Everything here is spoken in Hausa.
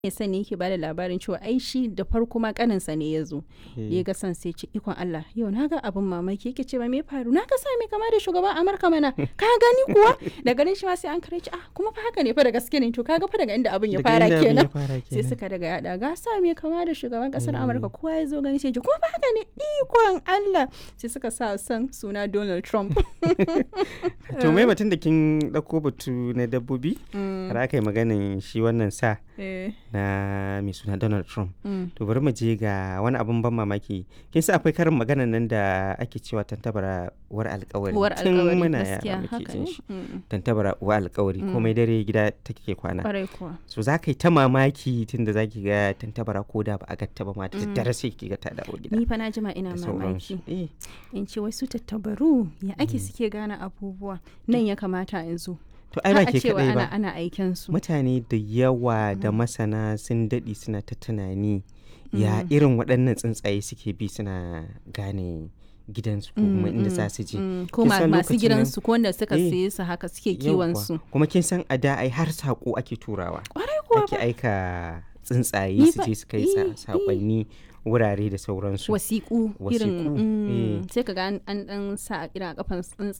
ya sani yake bada labarin cewa ai shi da farko ma kaninsa ne ya zo da ya ga san sai ce ikon Allah yau na ga abin mamaki yake ce ba me faru na ga sa me kama da shugaban Amurka mana ka gani kuwa da ganin shi ma sai an kare ci ah kuma fa haka ne fa da gaske ne to kaga fa daga inda abin ya fara kenan sai suka daga yada ga sa me kama da shugaban kasar Amurka kowa ya zo gani sai ji kuma fa haka ne ikon Allah sai suka sa san suna Donald Trump to mai batun da kin dauko batu na dabbobi har aka yi maganin shi wannan sa na mai suna Donald Trump. To bari mu je ga wani abun ban mamaki. Kin sa akwai karin magana nan da ake cewa tantabara war alkawari. War Tun alkawari muna gaskiya yara muke haka jin ne. shi. Mm. Tantabara wa alkawari komai dare gida take kwana. Kwarai kuwa. So za ka yi ta mamaki tun da za ki ga tantabara ko da ba a gatta ba ma da daddare sai ki ga ta dawo gida. Ni fa na jima ina da mamaki. sauransu. Eh, In ce wai su tattabaru ya ake suke gane abubuwa nan ya kamata in zo. To ai ba Har a ke cewa kadai ana ba. ana aiken su. Mutane da yawa da masana sun daɗe suna ta tunani ya irin waɗannan tsuntsaye suke bi suna gane gidansu ko kuma inda za su je. Mm, Ko Kin ma- san masu lokacin nan- gidansu ko wanda suka Eh, siye su haka suke kiwon Yawwa. su. Kuma kin san a da ai har saƙo ake turawa. Kwarai kuwa Ake aika tsuntsaye Ni su fa- je su kai eh, sa- eh. saƙonni wurare da sauransu. wasiƙu Wasiƙu, irin mm, eh. sai ka ga an an dan sa a irin a kafan tsuntsaye